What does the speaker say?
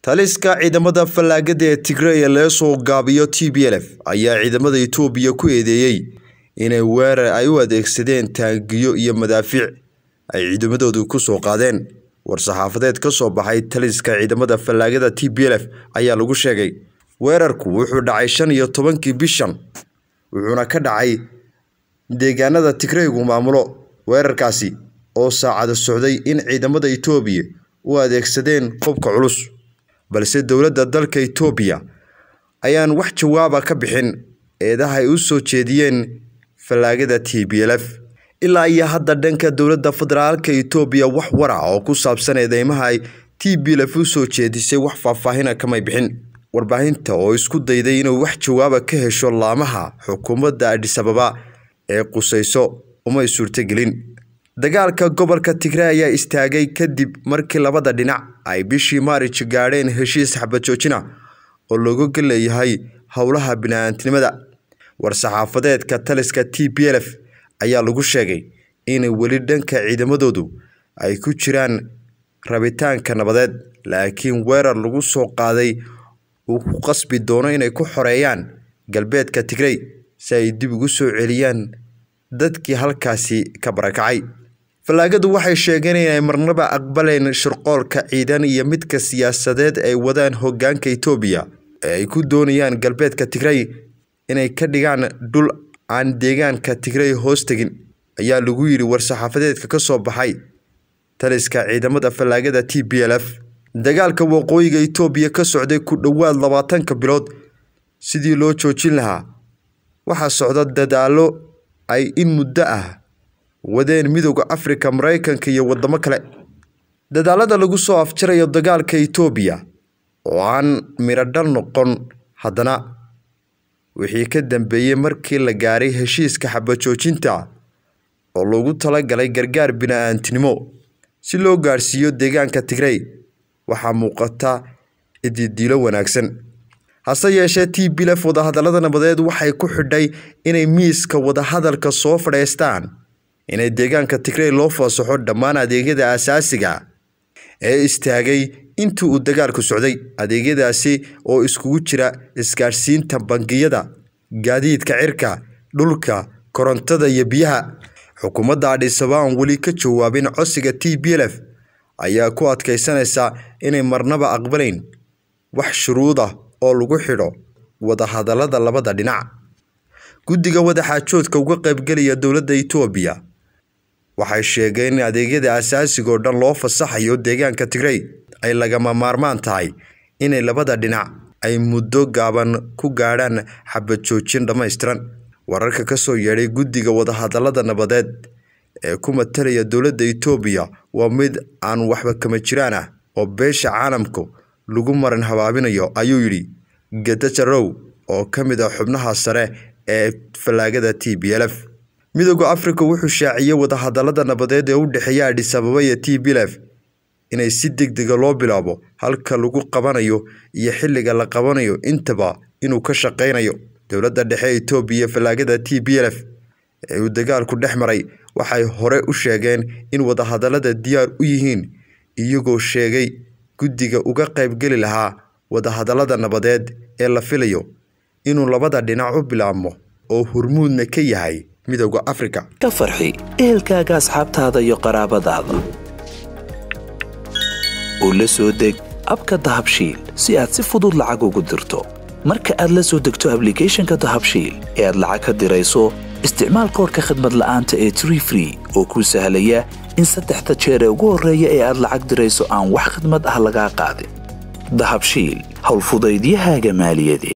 taliska ciidamada fallaagada ee tigray ee laga soo gaabiyo t b l f ayaa ciidamada itoobiya ku eedeeyey inay weerar ay u adeegsadeen taangiyo iyo madaafiic ay ciidamadoodu ku soo qaadeen war-saxaafadeed ka soo baxay taliska ciidamada fallaagada t b l f ayaa lagu sheegay weerarku wuxuu dhacay shan iyo tobankii bishan wuxuuna ka dhacay deegaanada tigraygu maamulo weerarkaasi oo saacada socday in ciidamada itoobiya u adeegsadeen qobka culus balse dowladda dalka itoobiya ayaan wax jawaaba ka bixin eedaha ay u soo jeediyeen fallaagada t b l f ilaa iyo hadda dhanka dowladda federaalka itoobiya wax wara oo ku saabsan eedeymaha ay t b l f u soo jeedisay wax faahfaahina kamay bixin warbaahinta oo isku dayday inuu wax jawaaba ka hesho laamaha xukuumadda adhisababa ee qusayso umay suurtogelin dagaalka gobolka tigray ayaa istaagay kadib markii labada dhinac ay bishii maarij gaadheen heshiis xabajoojina oo looga leeyahay howlaha bini-aantinimada war-saxaafadeedka taliska t b l f ayaa lagu sheegay in weli dhanka ciidamadoodu ay ku jiraan rabitaanka nabadeed laakiin weerar lagu soo qaaday uu ku qasbi doono inay ku xoreeyaan galbeedka tigray si ay dib ugu soo celiyaan dadkii halkaasi ka barakacay fallaagadu waxay sheegeen inay marnaba aqbaleen shirqoolka ciidan iyo midka siyaasadeed ay wadaan hoggaanka itoobiya ee ay ku doonayaan galbeedka tigray inay ka dhigaan dhul aan deegaanka tigray hoos tegin ayaa lagu yidhi war-saxaafadeedka ka soo baxay taliska ciidamada fallaagada t b l f dagaalka waqooyiga itoobiya ka socday ku dhowaad labaatanka bilood sidii loo joojin lahaa waxaa socda dadaallo ay in muddo ah wadeen midooda afrika maraykanka iyo wadamo kale dadaalada lagu soo afjarayo dagaalka itoobiya oo aan miradhal noqon haddana wixii ka dambeeyey markii la gaaray heshiiska xabajoojinta oo loogu talagalay gargaar bini-aantinimo si loo gaadhsiiyo deegaanka tigray waxaa muuqata ididiilo wanaagsan hase yeeshee t b lf wadahadallada nabadeed waxay ku xidhay inay miiska wadahadalka soo fadhiistaan inay deegaanka tigray loo fasaxo dhammaan adeegyada aasaasiga ee istaagay intii uu dagaalku socday adeegyadaasi oo iskugu jira isgaadhsiinta bangiyada gaadiidka cirka dhulka korontada iyo biyaha xukuumadda adhisaba aan weli ka jawaabin codsiga t b l f ayaa ku adkaysanaysa inay marnaba aqbalayn wax shuruud ah oo lagu xidho wadahadallada labada dhinac guddiga wadaxaajoodka uga qaybgelaya dowladda itoobiya waxay sheegeen in adeegyada asaasiga oo dhan loo fasaxayo deegaanka tigray ay lagama maarmaan tahay inay labada dhinac ay muddo gaaban ku gaadhaan xabad joojin dhammaystiran wararka ka soo yeedhay guddiga wadahadallada nabadeed ee ku matalaya dowladda itoobiya waa mid aan waxba kama jiraan ah oo beesha caalamku lagu maran habaabinayo ayuu yidhi gadajarow oo ka mid ah xubnaha sare ee fallaagada t b l f midooda afrika wuxuu shaaciyey wadahadallada nabadeed ee u dhexeeya adhisababa iyo t b l f inay si deg dega loo bilaabo halka lagu qabanayo iyo xilliga la qabanayo intaba inuu ka shaqaynayo dowladda dhexe itoobiya fallaagada t b l f ee uu dagaalku dhex maray waxay hore u sheegeen in wadahadallada diyaar u yihiin iyagoo sheegay guddiga uga qaybgeli lahaa wadahadallada nabadeed ee la filayo inuu labada dhinac u bilaabmo oo hurmuudna ka yahay midooda afrika ka farxi ehelkaaga asxaabtaada iyo qaraabadaada oo la soo deg abka dahabshiil si aad si fudud lacag ugu dirto marka aad la soo degto ablicathonka dahabshiil ee aad lacag ka dirayso isticmaal koorka khadmad la'aanta ee tree free oo kuu sahlaya in saddexda jeer ee ugu horreeya ee aad lacag dirayso aan wax khadmad ah lagaa qaadin dahabshiil howlfudaydiyahaaga maaliyadeed